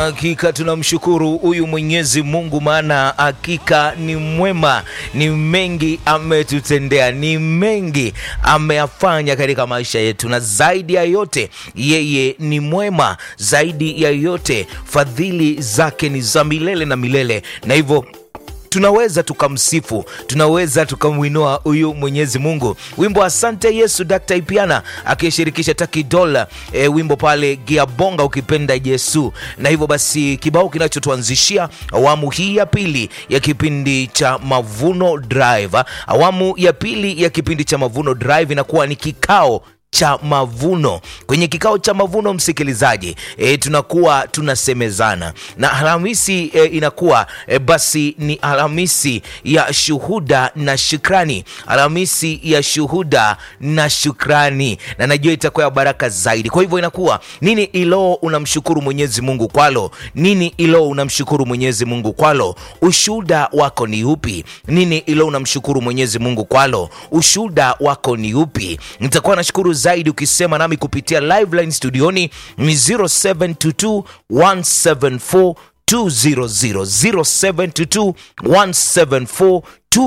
Hakika tunamshukuru huyu Mwenyezi Mungu, maana hakika ni mwema, ni mengi ametutendea, ni mengi ameyafanya katika maisha yetu, na zaidi ya yote yeye ni mwema. Zaidi ya yote fadhili zake ni za milele na milele, na hivyo tunaweza tukamsifu, tunaweza tukamwinua huyu Mwenyezi Mungu. Wimbo asante Yesu, Dr. Ipiana akishirikisha Taki Dola, e, wimbo pale Giabonga ukipenda Yesu. Na hivyo basi kibao kinachotuanzishia awamu hii ya pili ya kipindi cha Mavuno Drive. Awamu ya pili ya kipindi cha Mavuno Drive inakuwa ni kikao cha mavuno. Kwenye kikao cha mavuno, msikilizaji, e, tunakuwa tunasemezana na Alhamisi e, inakuwa e, basi ni Alhamisi ya shuhuda na shukrani, Alhamisi ya shuhuda na shukrani, na najua itakuwa ya baraka zaidi. Kwa hivyo inakuwa nini ilo unamshukuru Mwenyezi Mungu kwalo? Nini ilo unamshukuru Mwenyezi Mungu kwalo? Ushuhuda wako ni upi? Nini ilo unamshukuru Mwenyezi Mungu kwalo? Ushuhuda wako ni upi? Nitakuwa nashukuru zaidi ukisema nami kupitia live line studioni ni 0722 174 200 0722 174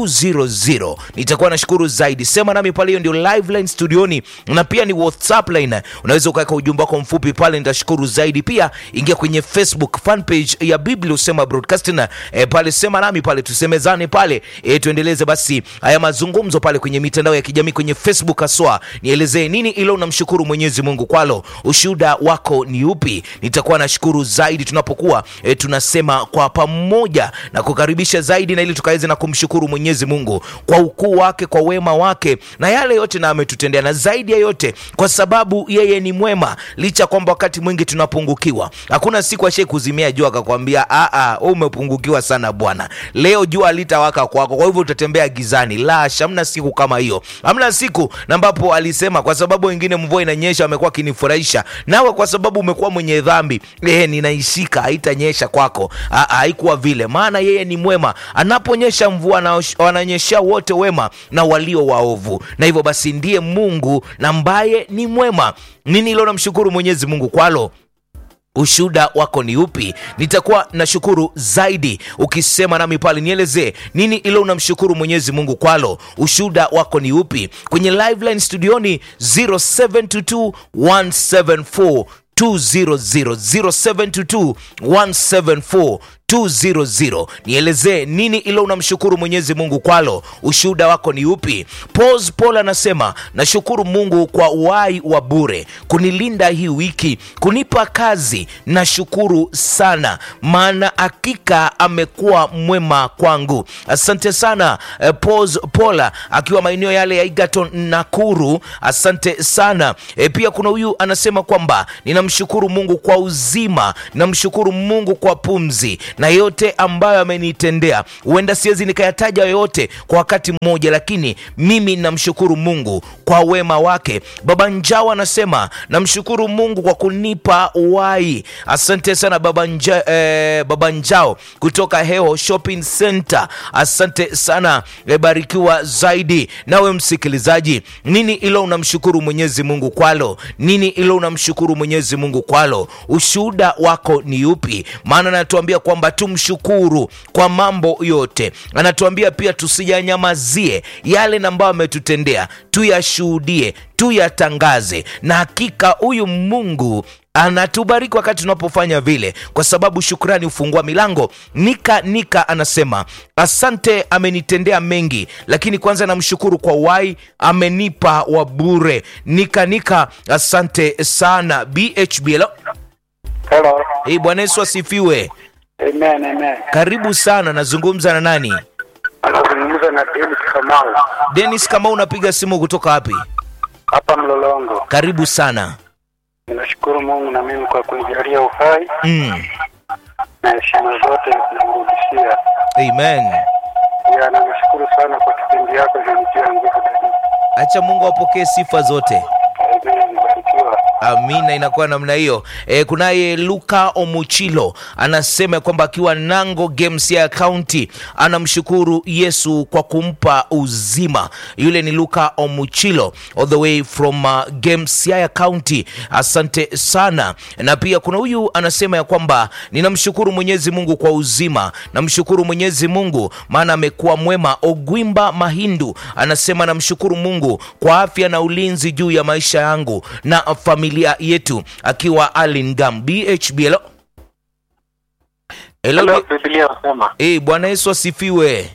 200 nitakuwa nashukuru zaidi. Sema nami pale, hiyo ndio live line studioni, na pia ni WhatsApp line. Unaweza ukaweka ujumbe wako mfupi pale, nitashukuru zaidi. Pia ingia kwenye Facebook fan page ya Biblia Usema Broadcasting e, pale sema nami pale, tusemezane pale e, tuendeleze basi haya mazungumzo pale kwenye mitandao ya kijamii kwenye Facebook haswa, nielezee nini ile unamshukuru Mwenyezi Mungu kwalo, ushuhuda wako ni upi? Nitakuwa nashukuru zaidi tunapokuwa e, tunasema kwa pamoja na kukaribisha zaidi, na ili tukaweze na kumshukuru Mwenyezi Mungu kwa ukuu wake, kwa wema wake na yale yote na ametutendea, na zaidi ya yote kwa sababu yeye ni mwema, licha kwamba wakati mwingi tunapungukiwa. Hakuna siku ashai kuzimia jua akakwambia a umepungukiwa sana bwana, leo jua litawaka kwako, kwa hivyo utatembea gizani. La, hamna siku kama hiyo, hamna siku na ambapo alisema kwa sababu wengine mvua inanyesha amekuwa akinifurahisha, nawe kwa sababu umekuwa mwenye dhambi eh, ninaishika haitanyesha kwako. Haikuwa vile, maana yeye ni mwema, anaponyesha mvua na wananyeshea wote wema na walio waovu, na hivyo basi ndiye Mungu na ambaye ni mwema. Nini ilo namshukuru Mwenyezi Mungu kwalo? Ushuhuda wako ni upi? Nitakuwa na shukuru zaidi ukisema nami pale, nielezee nini ilo unamshukuru Mwenyezi Mungu kwalo. Ushuhuda wako ni upi? Kwenye live line studioni 0722 174 200 0722 174 200. Nielezee nini ilo unamshukuru Mwenyezi Mungu kwalo, ushuhuda wako ni upi? Pos Paul anasema nashukuru Mungu kwa uhai wa bure, kunilinda hii wiki, kunipa kazi. Nashukuru sana, maana hakika amekuwa mwema kwangu. Asante sana eh, Pos Paul akiwa maeneo yale ya Egerton Nakuru, asante sana eh, pia kuna huyu anasema kwamba ninamshukuru Mungu kwa uzima, namshukuru Mungu kwa pumzi na yote ambayo amenitendea. Huenda siwezi nikayataja yote kwa wakati mmoja, lakini mimi namshukuru Mungu kwa wema wake. Baba Njao anasema namshukuru Mungu kwa kunipa uhai. Asante sana baba, nja, eh, baba Njao kutoka Heo Shopping Center, asante sana eh, barikiwa zaidi. Nawe msikilizaji, nini ilo unamshukuru Mwenyezi Mungu kwalo? Nini ilo unamshukuru Mwenyezi Mungu kwalo? Ushuhuda wako ni upi? Maana anatuambia kwamba tumshukuru kwa mambo yote. Anatuambia pia tusiyanyamazie yale ambayo ametutendea, tuyashuhudie, tuyatangaze, na hakika huyu Mungu anatubariki wakati tunapofanya vile, kwa sababu shukrani hufungua milango. Nika Nika anasema asante, amenitendea mengi, lakini kwanza namshukuru kwa uhai amenipa wa bure. Nika Nika, asante sana. BHB, hello. Hello. Hey, Bwana Yesu asifiwe. Amen, amen. Karibu sana, nazungumza na nani? Anazungumza na Dennis Kamau Dennis, kama unapiga simu kutoka wapi? hapa Mlolongo. Karibu sana. Ninashukuru Mungu na mimi kwa kunijalia uhai Mm. na heshima zote namrudishia. Amen. Pia namshukuru sana kwa kipindi yako kinanitia nguvu zaidi. Acha Mungu apokee sifa zote. Amen, barikiwa. Amina, inakuwa namna hiyo. E, kunaye Luka Omuchilo anasema kwamba akiwa Nango Games ya County anamshukuru Yesu kwa kumpa uzima. Yule ni Luka Omuchilo all the way from uh, Games ya County. Asante sana. Na pia kuna huyu anasema ya kwamba ninamshukuru Mwenyezi Mungu kwa uzima, namshukuru Mwenyezi Mungu maana amekuwa mwema. Ogwimba Mahindu anasema namshukuru Mungu kwa afya na ulinzi juu ya maisha yangu na familia yetu, akiwa Alingam BHB. Hello. Hello. Hello, Biblia wasema. Eh, Bwana Yesu asifiwe.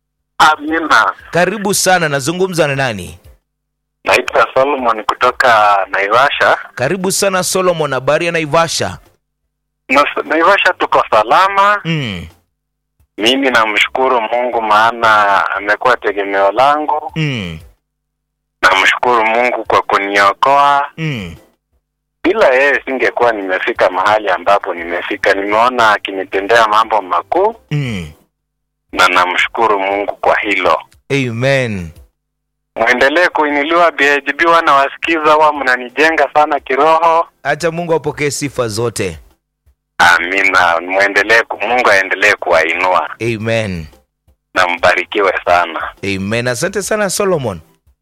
Amina. Karibu sana, nazungumza na nani? Naitwa Solomon kutoka Naivasha. Karibu sana Solomon, habari ya Naivasha? Na- Naivasha tuko salama. Mm, Mimi namshukuru Mungu maana amekuwa tegemeo langu. mm, Namshukuru Mungu kwa kuniokoa. mm. Bila yeye singekuwa nimefika mahali ambapo nimefika. Nimeona akinitendea mambo makuu Mm. na namshukuru Mungu kwa hilo. Amen. Mwendelee kuinuliwa BHB, wana wasikiza, wa mnanijenga sana kiroho. Acha Mungu apokee sifa zote. Amina. Mwendelee, ku- Mungu aendelee kuwainua Amen. na mbarikiwe sana. Amen. Asante sana Solomon.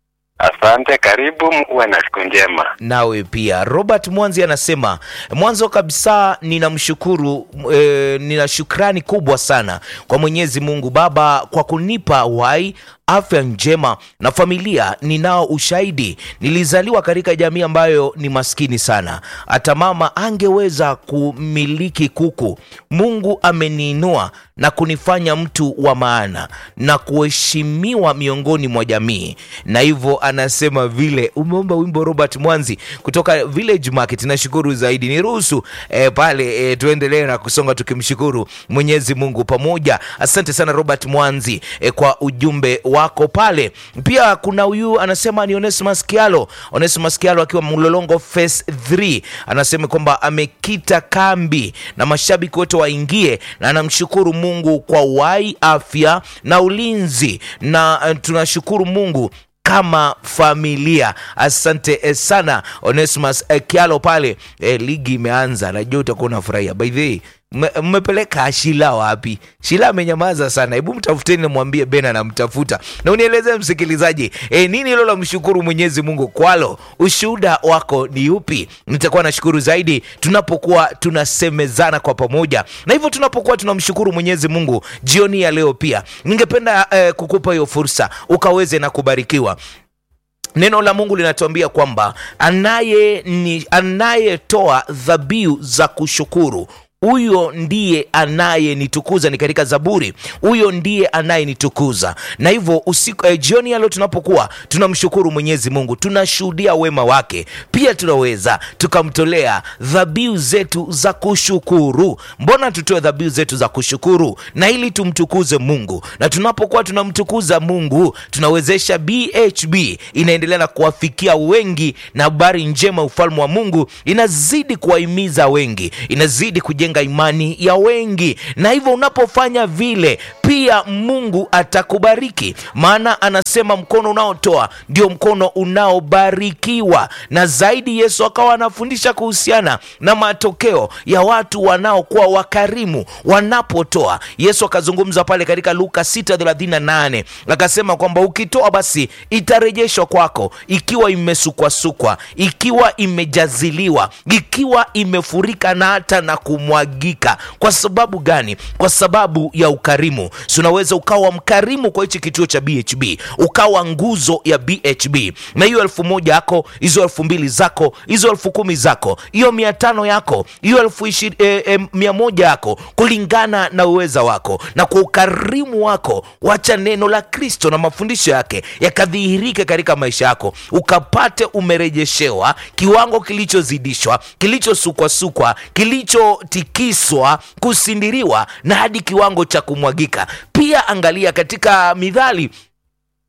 Asante, karibu, uwe na siku njema. nawe pia. Robert Mwanzi anasema mwanzo kabisa ninamshukuru e, nina shukrani kubwa sana kwa Mwenyezi Mungu Baba kwa kunipa uhai afya njema na familia. Ninao ushahidi, nilizaliwa katika jamii ambayo ni maskini sana, hata mama angeweza kumiliki kuku. Mungu ameniinua na kunifanya mtu wa maana na kuheshimiwa miongoni mwa jamii, na hivyo anasema vile umeomba wimbo Robert Mwanzi kutoka Village Market. Nashukuru zaidi, niruhusu eh, pale eh, tuendelee na kusonga tukimshukuru Mwenyezi Mungu pamoja. Asante sana Robert Mwanzi eh, kwa ujumbe wako pale. Pia kuna huyu anasema ni Onesimus Kialo, Onesimus Kialo akiwa Mlolongo Phase 3 anasema kwamba amekita kambi na mashabiki wote waingie, na anamshukuru Mungu kwa uhai, afya na ulinzi, na eh, tunashukuru Mungu kama familia. Asante eh, sana Onesimus eh, Kialo pale. Eh, ligi imeanza, najua utakuwa unafurahia. By the way, mme- mmepeleka Shila wapi? Shila amenyamaza sana, hebu mtafuteni, namwambie Ben anamtafuta na unieleze msikilizaji, eh, nini hilo la mshukuru Mwenyezi Mungu kwalo? Ushuhuda wako ni upi? Nitakuwa nashukuru zaidi tunapokuwa tunasemezana kwa pamoja, na hivyo tunapokuwa tunamshukuru Mwenyezi Mungu jioni ya leo. Pia ningependa eh, kukupa hiyo fursa ukaweze na kubarikiwa. Neno la Mungu linatuambia kwamba anaye ni anayetoa dhabihu za kushukuru huyo ndiye anayenitukuza, ni katika Zaburi, huyo ndiye anayenitukuza. Na hivyo usiku eh, jioni ya leo tunapokuwa tunamshukuru Mwenyezi Mungu, tunashuhudia wema wake, pia tunaweza tukamtolea dhabihu zetu za kushukuru. Mbona tutoe dhabihu zetu za kushukuru? Na ili tumtukuze Mungu, na tunapokuwa tunamtukuza Mungu tunawezesha BHB inaendelea na kuwafikia wengi, na habari njema ufalme wa Mungu inazidi kuwahimiza wengi, inazidi kujenga imani ya wengi, na hivyo unapofanya vile pia Mungu atakubariki, maana anasema mkono unaotoa ndio mkono unaobarikiwa. Na zaidi Yesu akawa anafundisha kuhusiana na matokeo ya watu wanaokuwa wakarimu wanapotoa. Yesu akazungumza pale katika Luka 6:38 akasema kwamba ukitoa basi itarejeshwa kwako, ikiwa imesukwasukwa, ikiwa imejaziliwa, ikiwa imefurika na hata na kumwagika. Kwa sababu gani? Kwa sababu ya ukarimu. Si unaweza ukawa mkarimu kwa hichi kituo cha BHB, ukawa nguzo ya BHB, na hiyo elfu moja yako, hizo elfu mbili zako, hizo elfu kumi zako, hiyo mia tano yako, hiyo elfu ishi- eh, eh, mia moja yako, kulingana na uweza wako na kwa ukarimu wako, wacha neno la Kristo na mafundisho yake yakadhihirike katika maisha yako, ukapate umerejeshewa kiwango kilichozidishwa, kilichosukwasukwa, kilichotikiswa, kusindiriwa na hadi kiwango cha kumwagika. Pia angalia katika Mithali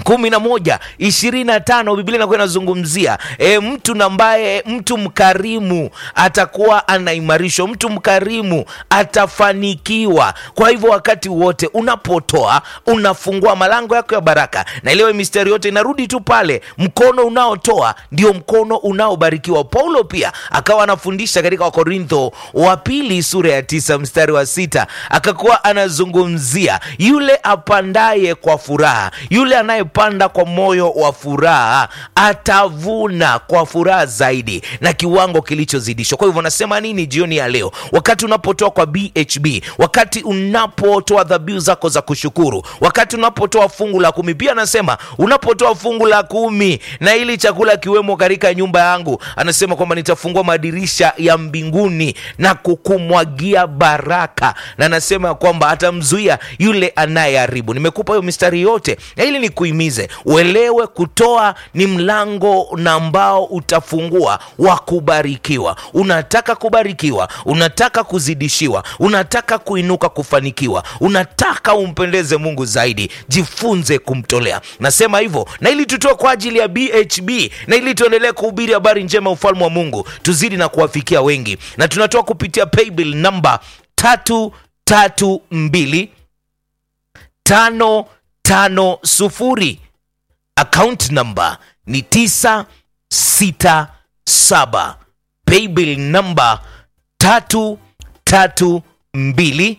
kumi na moja ishirini na tano biblia inakuwa inazungumzia e, mtu ambaye mtu mkarimu atakuwa anaimarishwa mtu mkarimu atafanikiwa kwa hivyo wakati wote unapotoa unafungua malango yako ya baraka na iliwe mistari yote inarudi tu pale mkono unaotoa ndio mkono unaobarikiwa paulo pia akawa anafundisha katika wakorintho wa pili sura ya tisa mstari wa sita akakuwa anazungumzia yule apandaye kwa furaha yule anayepanda kwa moyo wa furaha atavuna kwa furaha zaidi na kiwango kilichozidishwa kwa hivyo nasema nini jioni ya leo wakati unapotoa kwa bhb wakati unapotoa dhabihu zako za kushukuru wakati unapotoa fungu la kumi pia anasema unapotoa fungu la kumi na ili chakula kiwemo katika nyumba yangu anasema kwamba nitafungua madirisha ya mbinguni na kukumwagia baraka na anasema ya kwamba atamzuia yule anayeharibu nimekupa hiyo mistari yote na ili nikuhimize uelewe kutoa ni mlango na ambao utafungua wa kubarikiwa unataka kubarikiwa unataka kuzidishiwa unataka kuinuka kufanikiwa unataka umpendeze mungu zaidi jifunze kumtolea nasema hivyo na ili tutoe kwa ajili ya bhb na ili tuendelee kuhubiri habari njema ya ufalme wa mungu tuzidi na kuwafikia wengi na tunatoa kupitia paybill namba tatu tatu mbili tano tano sufuri account number ni tisa sita saba paybill namba tatu tatu mbili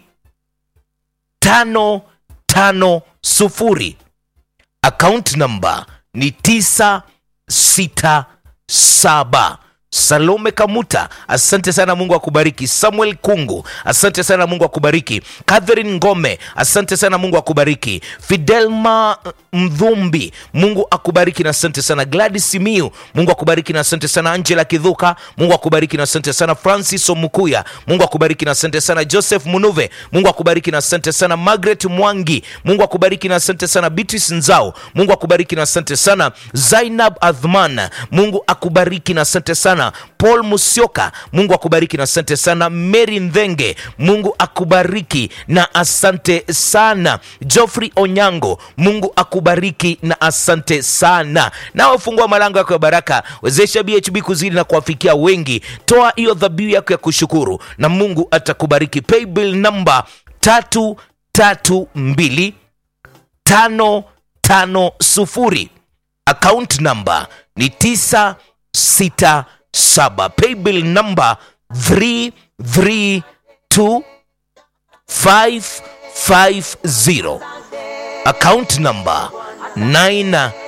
tano tano sufuri account number ni tisa sita saba salome kamuta asante sana mungu akubariki samuel kungu asante sana mungu akubariki catherine ngome asante sana mungu akubariki fidelma mdhumbi mungu akubariki na asante sana gladys simiu mungu akubariki na asante sana angela kidhuka mungu akubariki na asante sana francis omukuya mungu akubariki na asante sana joseph munuve mungu akubariki na asante sana margaret mwangi mungu akubariki na asante sana beatrice nzao mungu akubariki na asante sana zainab adhman mungu akubariki na asante sana paul musioka mungu akubariki na asante sana mary ndhenge mungu akubariki na asante sana joffrey onyango mungu akubariki na asante sana nawe fungua malango yako ya baraka wezesha bhb kuzidi na kuwafikia wengi toa hiyo dhabihu yako ya kushukuru na mungu atakubariki paybill namba tatu tatu mbili tano tano sufuri account number ni tisa sita saba paybill number 332550 account number 9